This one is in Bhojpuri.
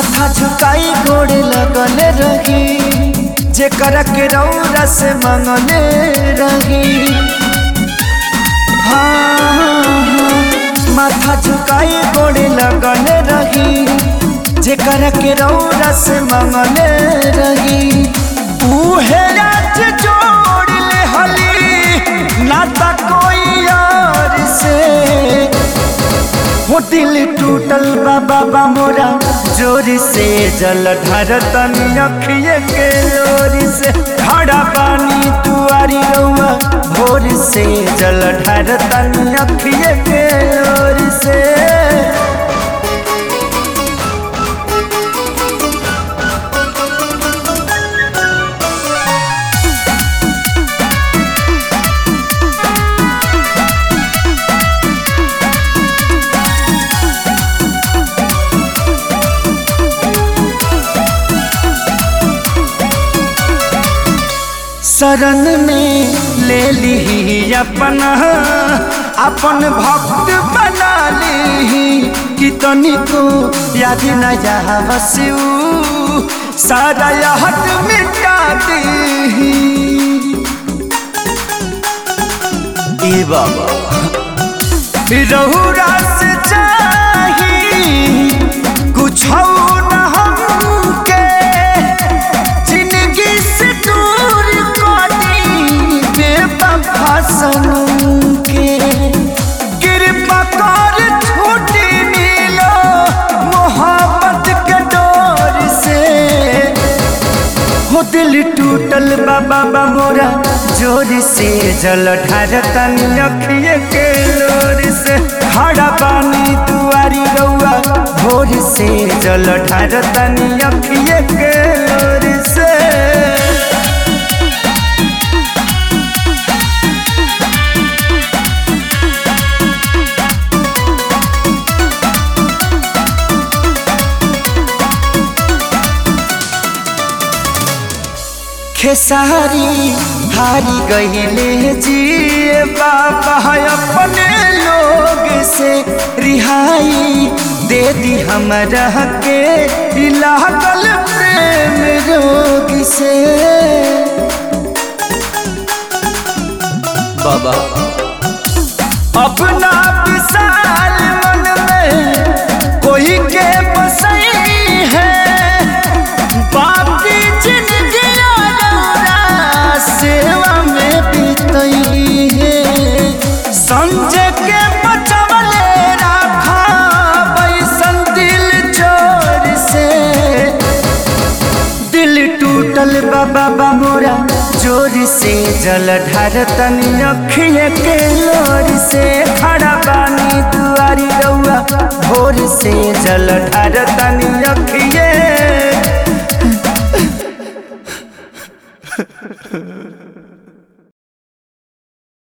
माथा झुकाई गोड़े लगल रही जे कर के रौरा से मंगले रही हाँ, हाँ, माथा झुकाई गोड़े लगल रही जे कर के रौरा से मंगले रही उहे राज जोड़ ले हली नाता कोई और से हो दिल टूटल बा बाबा मोरा जोर से जल ढरतन अखिए के लोर से खड़ा पानी तुआरी रउआ भोर से जल ढरतन अखिए के लोर से शरण में ले ली अपना अपन भक्त बना ली कि तनिको याद न बसू सारा याद मिटा दी ए बाबा रहुरा से चाही कुछ न हमके जिंदगी से दूर करी बेवफा सनम के कृपा कर छूटी मिलो मोहब्बत के डोर से हो दिल टूटल बाबा बा मोरा जोर से जल ढारतन अखिए के लोर से खड़ा पानी दुआरी रउआ भोर से जल ढारतन अखिए के लोर से खेसारी हारी गईले जिए बाबा अपने लोग से रिहाई दे दी हमरा के लागल प्रेम रोग से बाबा अपना विशाल मन में कोई के बसई है बाकी जिंदगी अधूरा सेवा में बीतई है संजय के बचवले राखा बैसन दिल चोर से दिल टूटल बाबा बा मोरा जोर से जल ढारतन अखिए के लोर से खड़ा पानी दुआरी रउआ भोर से जल ढारतन